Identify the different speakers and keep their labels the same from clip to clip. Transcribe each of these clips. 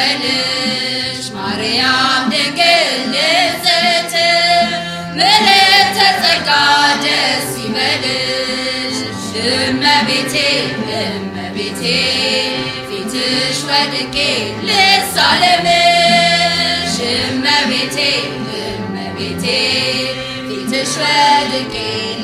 Speaker 1: ይበልሽ ማርያም ድንግል ንጽሕት ምሕረት ተጸጋ ደስ ይበልሽ እመቤቴ እመቤቴ ፊትሽ ወድቄ ልሳለምሽ እመቤቴ እመቤቴ ፊትሽ ወድቄ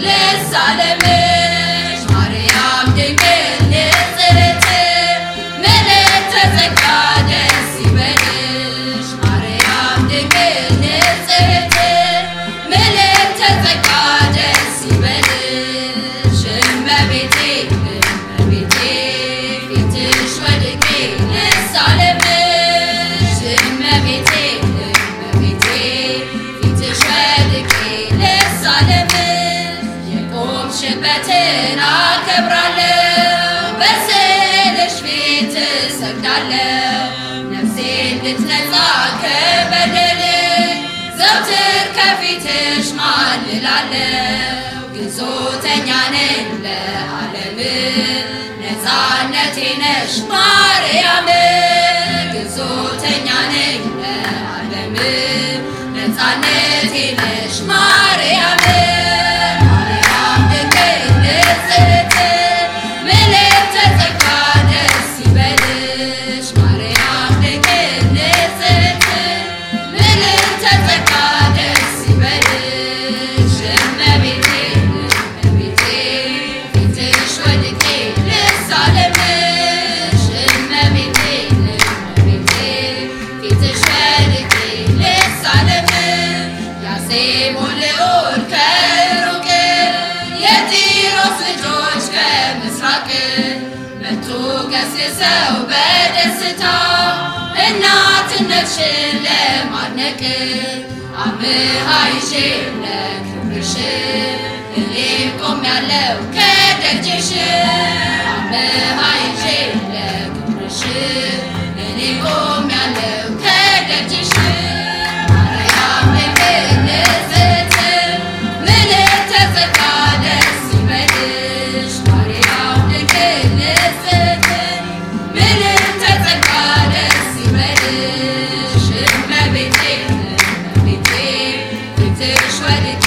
Speaker 1: ልሳለምሽ ማርያም ድንግል ንጽሕት ምሕረት ተጸጋ ደስ ይበልሽ ማርያም ድንግል ንጽሕት ምሕረት ተጸጋ ደስ ይበልሽ እመቤቴ እመቤቴ ፊትሽ ወድቄ ልሳለምሽ እመቤቴ እመቤቴ ፊትሽ ወድቄ ልሳለምሽ የቆምሽበትን አከብራለሁ በስዕልሽ ፊት እሰግዳለሁ ነፍሴ እንድትነጻ ከበደል ዘውትር ከፊትሽ ማልላለሁ ግዞተኛ ነኝ ለዓለም ነፃነቴ ነሽ ማርያም ግዞተኛ ነኝ ለዓለም ነፃነቴ ነሽ ማርያም ማርያም ድንግል ንጽሕት ምሕረት ተጸጋ ደስ ይበልሽ ማርያም ድንግል ንጽሕት ምሕረት ተጸጋ ደስ ይበልሽ እመቤቴ እመቤቴ ፊትሽ ወድቄ ልሳለምሽ እመቤቴ እመቤቴ ፊትሽ ወድቄ ልሳለምሽ ያሴሞን ልዑል ከሩቅ የጢሮስ ልጆች ከምስራቅ መጡ ገስግሰው በደስታ እናትነትሽን ለማድነቅ አምሃ ይዤ ለክብርሽ እኔም ቆሜያለሁ ከደጅሽ አምሃ ይዤ ለክብርሽ እኔም ቆሜያለሁ ከደጅሽ ማርያም ድንግል ንጽሕት ምሕረት ተጸጋ ደስ ይበልሽ ማርያም ድንግል ንጽሕት ምሕረት ተጸጋ ደስ ይበልሽ እመቤቴ እመቤቴ ፊትሽ ወድቄ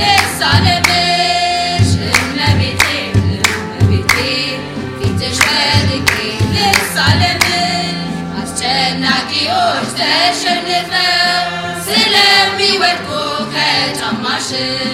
Speaker 1: ልሳለምሽ እመቤቴ እመቤቴ ፊትሽ ወድቄ ልሳለምሽ አስጨናቂዎች ተሸንፈው ስለሚወድቁ ከጫማሽ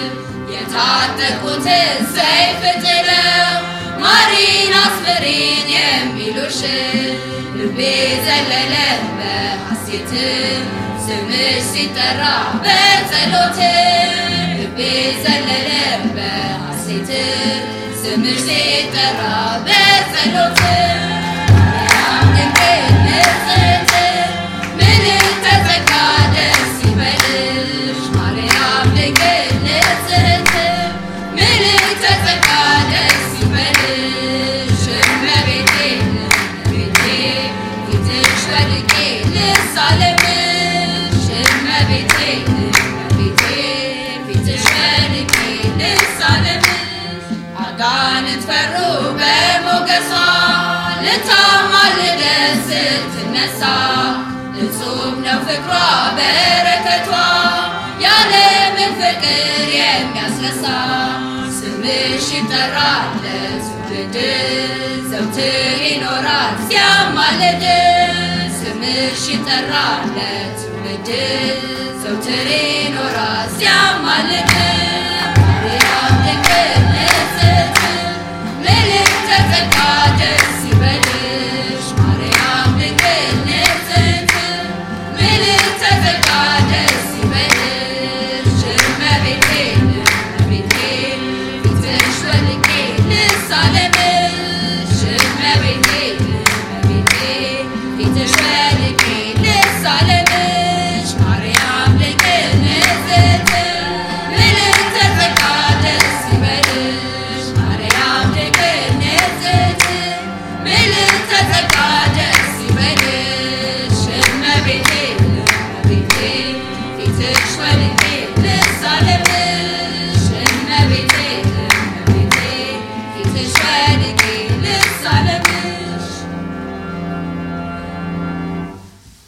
Speaker 1: የታጠቁትን ሰይፍ ጥለው ማሪን አስፈሪን የሚሉሽ ልቤ ዘለለ በሐሴት ስምሽ ሲጠራ በጸሎት ልቤ ዘለለ በሐሴት ስምሽ ሲጠራ በጸሎት ማርያም ድንግል ንጽሕት ምሕረት ተጸጋ ደስ ይበልሽ ማርያም ድንግል ንጽሕት ምሕረት ተጸጋ ደስ ይበልሽ እመቤቴ እመቤቴ ፊትሽ ወድቄ ልሳለምሽ እመቤቴ እመቤቴ ፊትሽ ወድቄ ልሳለምሽ አጋንንት ፈሩ በሞገሷ ልታማልደን ስትነሳ እጹብ ነው ፍቅሯ በረከቷ ያለምን ፍቅር የሚያስነሳ ስምሽ ይጠራል ለትውልድ ዘውትር ይኖራል ሲያማልድ ስምሽ ይጠራል ለትውልድ ዘውትር ይኖራል ሲያማልድ